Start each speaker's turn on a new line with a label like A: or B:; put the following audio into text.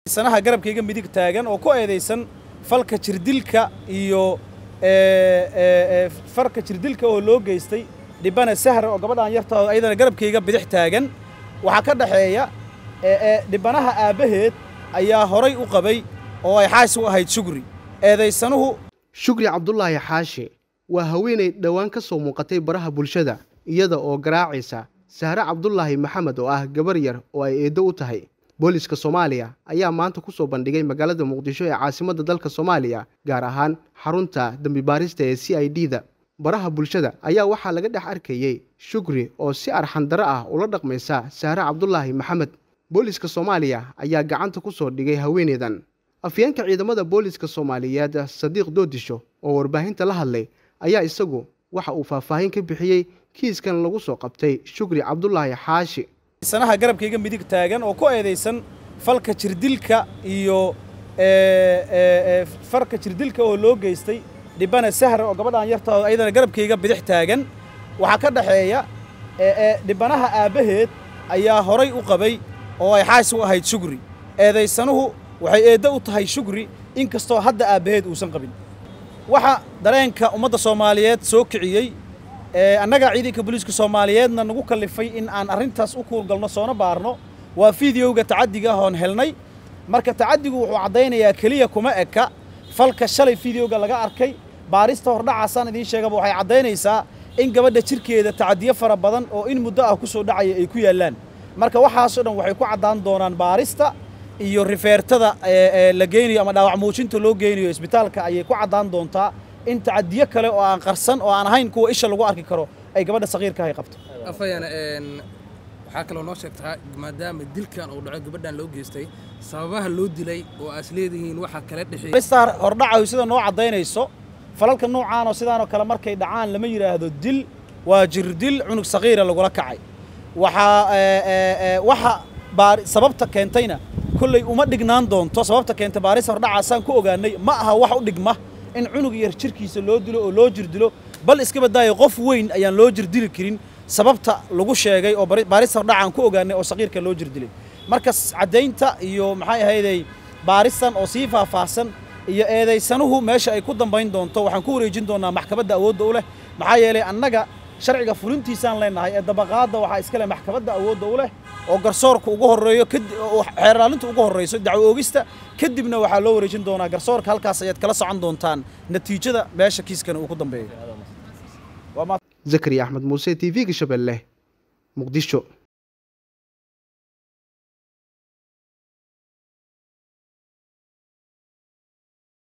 A: sanaha garabkayga midig taagan oo ku eedaysan falka jirdilka iyo farka jirdilka oo loo geystay dhibana sahra oo gabadhaan yarta ayadana garabkayga bidix taagan waxaa ka dhaxeeya dhibanaha aabbaheed ayaa horay u qabay oo ay xaasi u ahayd shugri eedaysanuhu
B: shugri cabdulaahi xaashi waa haweenay dhowaan ka soo muuqatay baraha bulshada iyada oo garaacaysa sahre cabdulaahi maxamed oo ah gabar yar oo ay eeddo u tahay booliska soomaaliya ayaa maanta ku soo bandhigay magaalada muqdisho ee caasimadda dalka soomaaliya gaar ahaan xarunta dembi baarista ee c i d da baraha bulshada ayaa waxaa laga dhex arkayey shugri oo si arxandaro ah ula dhaqmaysa sahre cabdulaahi maxamed booliska soomaaliya ayaa gacanta ku soo dhigay haweeneydan afyeenka ciidamada booliska soomaaliyeed sadiiq doodisho oo warbaahinta la hadlay ayaa isagu waxa uu faahfaahin ka bixiyey kiiskan lagu soo qabtay shugri cabdulaahi xaashi
A: sanaha garabkayga midig taagan oo ku eedaysan falka jirdilka iyo farka jirdilka oo loo geystay dhibana sahra oo gabadhaan yarta ayadana garabkayga bidix taagan waxaa ka dhaxeeya dhibanaha aabbaheed ayaa horay u qabay oo ay xaasi u ahayd shugri eedaysanuhu waxay eeddo u tahay shugri inkastoo hadda aabbaheed uusan qabin waxa dareenka ummadda soomaaliyeed soo kiciyey annaga ciidanka booliiska soomaaliyeedna nagu kallifay in aan arrintaas u kuurgalno soona baarno waa fideoga tacaddiga ahoon helnay marka tacaddigu wuxuu caddaynayaa keliya kuma eka falka shalay fideoga laga arkay baarista hordhacaasaan idiin sheegaba waxay caddaynaysaa in gabadha jirkeeda tacadiyo fara badan oo in muddo ah ku soo dhacaya ay ku yaallaan marka waxaasoo dhan waxay ku caddaan doonaan baarista iyo rifeertada la geynayo ama dhaawac muujinta loo geynayo isbitaalka ayay ku caddaan doontaa in tacadiyo kale oo aan qarsan oo aan ahayn kuwa isha lagu arki karo ay gabadha saqiirka ay qabto
C: afayana waxaa kaloo noo sheegtaa maadaama dilkan uu dhaco gabadhan loo geystay sababaha loo dilay oo aas leedihiin waxaa kala dhexeeya
A: baristaa hordhacayo sida noo caddaynayso falalka noocaanoo sidaanoo kale markay dhacaan lama yidhaahdo dil waa jirdil cunug saqiira lagula kacay waxaa waxa sababta keentayna kolley uma dhignaan doonto sababta keenta baaris hordhacaasaan ku ogaanay ma aha wax u dhigma in cunug yar jirkiisa loo dilo oo loo jirdilo bal iska badaayo qof weyn ayaan loo jirdili karin sababta lagu sheegay oo baaris hordhacaan ku ogaanay oo saqiirka loo jirdilay marka caddaynta iyo maxay ahayday baaristan oo sii faahfaahsan iyo eedaysanuhu meesha ay ku dambayn doonto waxaan ku wareejin doonaa maxkamadda awoodda u leh maxaa yeelay annaga sharciga fulintiisaan leenahay ee dabaqaadda waxaa iska leh maxkamadda awoodda u leh oo garsoorka ugu horreeyo xeerlaalinta ugu horreyso dacwo oogista kadibna waxaa loo wareejin doonaa garsoorka halkaas ayaad kala socon doontaan natiijada meesha kiiskani uu ku dambeeyo
B: zakariya axmed muuse t v-ga shabeelle muqdisho